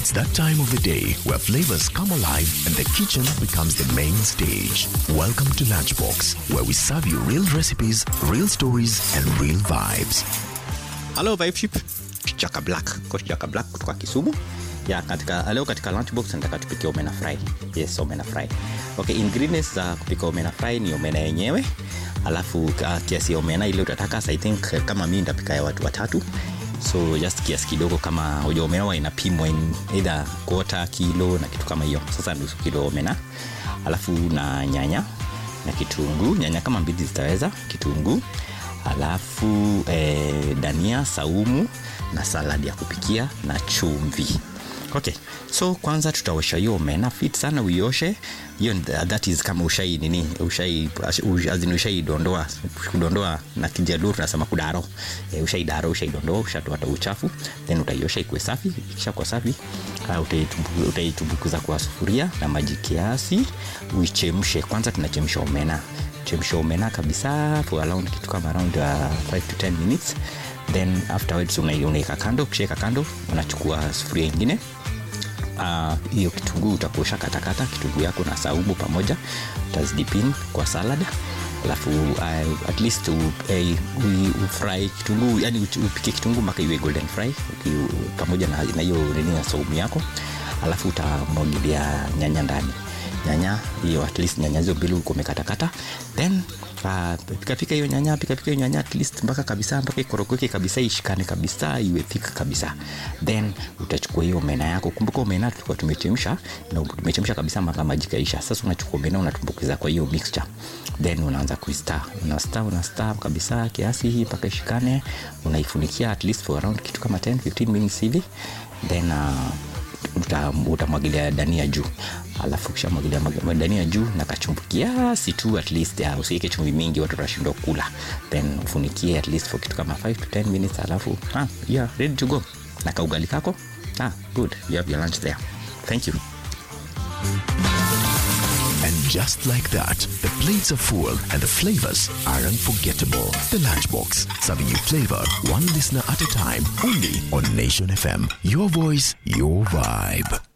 It's that time of the day where flavors come alive and the kitchen becomes the main stage. Welcome to Lunchbox, where we serve you real recipes, real stories, and real vibes. Hello Vibe Ship. Chaka Black, Coach Chaka Black kutoka Kisumu. Ya katika leo katika lunchbox nataka tupike omena fry. Yes, omena fry. Okay, ingredients za kupika omena fry ni omena yenyewe. Alafu uh, kiasi ya omena ile utataka so I think uh, kama mimi nitapika ya watu watatu. So just kiasi kidogo kama hoja omena huwa inapimwa in either quarter kilo na kitu kama hiyo. Sasa nusu kilo omena. Alafu na nyanya na kitunguu, nyanya kama mbili zitaweza, kitunguu alafu eh, dania saumu na saladi ya kupikia na chumvi okay so kwanza tutaosha hiyo omena fit sana uioshe hiyo that is kama ushai nini ushai azini ushaidondoa kudondoa na kijaluo tunasema kudaro e, ushaidaro ushaidondoa ushatoa hata uchafu then utaiosha ikuwe safi ikisha kwa safi uh, utaitumbukiza utaitumbukiza kwa sufuria na maji kiasi uichemshe kwanza tunachemsha omena chemsha omena kabisa for around kitu kama around 5 uh, to 10 minutes then afterwards unaika kando ukishaeka kando unachukua sufuria ingine hiyo uh, kitunguu utakuosha katakata kitunguu yako na saumu pamoja utazidipin kwa salad alafu uh, at least uh, uh, ufry kitunguu yani upike kitunguu mpaka iwe golden fry uh, pamoja na hiyo nini ya saumu yako alafu utamwagilia nyanya ndani nyanya hiyo at least nyanya hizo mbili uko umekatakata then uh, pikapika hiyo nyanya pikapika hiyo nyanya at least mpaka kabisa mpaka ikorokoke kabisa ishikane kabisa iwe thika kabisa then utachukua hiyo omena yako kumbuka omena tulikuwa tumechemsha na tumechemsha kabisa mpaka maji kaisha sasa unachukua omena unatumbukiza kwa hiyo mixture then unaanza kuista unasta unasta kabisa kiasi hii mpaka ishikane unaifunikia at least for around kitu kama 10 15 minutes hivi then uh, utamwagilia dania juu alafu kishamwagilia dania juu na kachumvi kiasi tu at least uh, usiweke chumvi mingi watu watashindwa kula then ufunikie at least for kitu kama 5 to 10 minutes alafu ah, yeah, ready to go na kaugali kako ah, good you have your lunch there thank you And just like that, the plates are full and the flavors are unforgettable. The Lunchbox, serving you flavor one listener at a time, only on Nation FM. Your voice, your vibe.